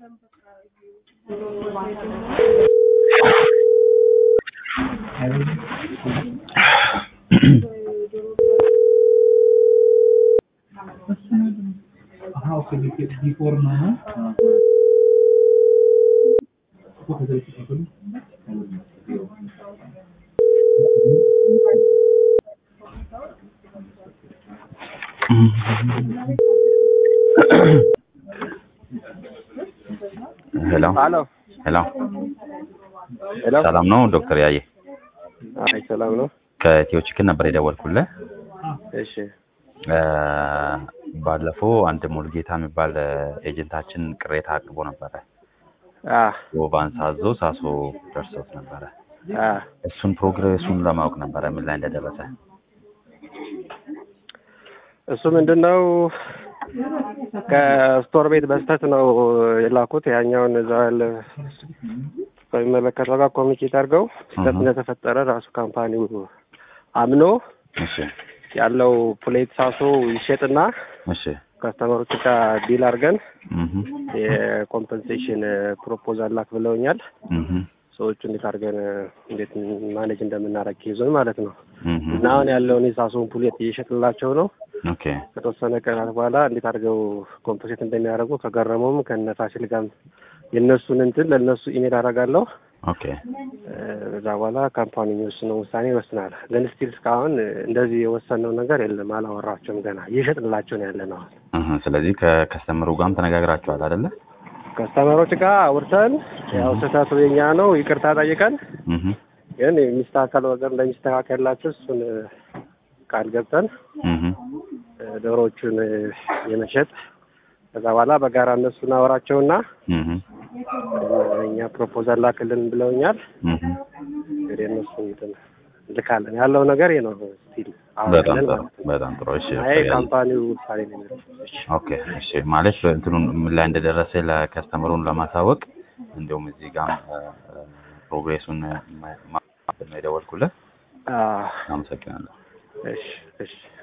हाँ okay before no है उसको कैसे रिसीव करूँ ሄሎ ሄሎ ሄሎ ሄሎ። ሰላም ነው ዶክተር ያየ አይ ሰላም ነው። ከኢትዮ ችክን ነበር የደወልኩልህ እሺ እ ባለፈው አንድ ሙልጌታ የሚባል ኤጀንታችን ቅሬታ አቅርቦ ነበረ አ ወባን ሳዞ ሳሶ ደርሶት ነበረ አ እሱን ፕሮግሬሱን ለማወቅ ነበረ ምን ላይ እንደደረሰ እሱ ምንድነው ከስቶር ቤት በስተት ነው የላኩት። ያኛውን እዛ ያለ በሚመለከተው ጋር ኮሚኒኬት አድርገው ስህተት እህ። እንደተፈጠረ ራሱ ካምፓኒው አምኖ እሺ ያለው ፕሌት ሳሶ ይሸጥና እሺ ከስተመሮች ጋር ዲል አድርገን እህ የኮምፐንሴሽን ፕሮፖዛል ላክ ብለውኛል። እህ ሰዎቹ እንዴት አድርገን እንዴት ማኔጅ እንደምናደርግ ይዞን ማለት ነው። እህ እና አሁን ያለውን የሳሶን ፑሌት እየሸጥላቸው ነው። ኦኬ ከተወሰነ ቀናት በኋላ እንዴት አድርገው ኮምፖሴት እንደሚያደርጉ ከገረመውም ከነ ፋሲል ጋርም የእነሱን እንትን ለእነሱ ኢሜል አደርጋለሁ። ኦኬ እ፣ ከዛ በኋላ ካምፓኒ የሚወስነው ውሳኔ ይወስናል። ግን ስቲል እስካሁን እ፣ እንደዚህ የወሰነው ነገር የለም። አላወራቸውም ገና እየሸጥንላቸው ነው ያለ ነው። እህ ስለዚህ ከከስተመሩ ጋርም ተነጋግራችኋል አይደለ ከስተመሮች ጋር አውርተን ያው ስህተቱ የኛ ነው ይቅርታ ጠይቀን እህ ግን የሚስተካከል ወገን እንደሚስተካከልላቸው እሱን እ፣ ቃል ገብተን እህ እ፣ ዶሮዎቹን እ፣ የመሸጥ ከዛ በኋላ በጋራ እነሱን አወራቸውና እህ እኛ ፕሮፖዛል ላክልን ብለውኛል። እህ እንግዲህ እነሱ እንትን ልካለን ያለው ነገር ይሄ ነው። ስቲል በጣም አሁን ጥሩ ማለት ነው። በጣም ጥሩ እሺ አይ ዶክተር ያየ ካምፓኒው ውሳኔ ነው የሚወስነው። እሺ። ኦኬ እሺ ማለት እንትኑን ምን ላይ እንደደረሰ ለከስተመሩን ለማሳወቅ እንዲሁም እዚህ ጋር ፕሮግሬሱን ማ- ማ- ነው የደወልኩልህ አዎ፣ አመሰግናለሁ እሺ እሺ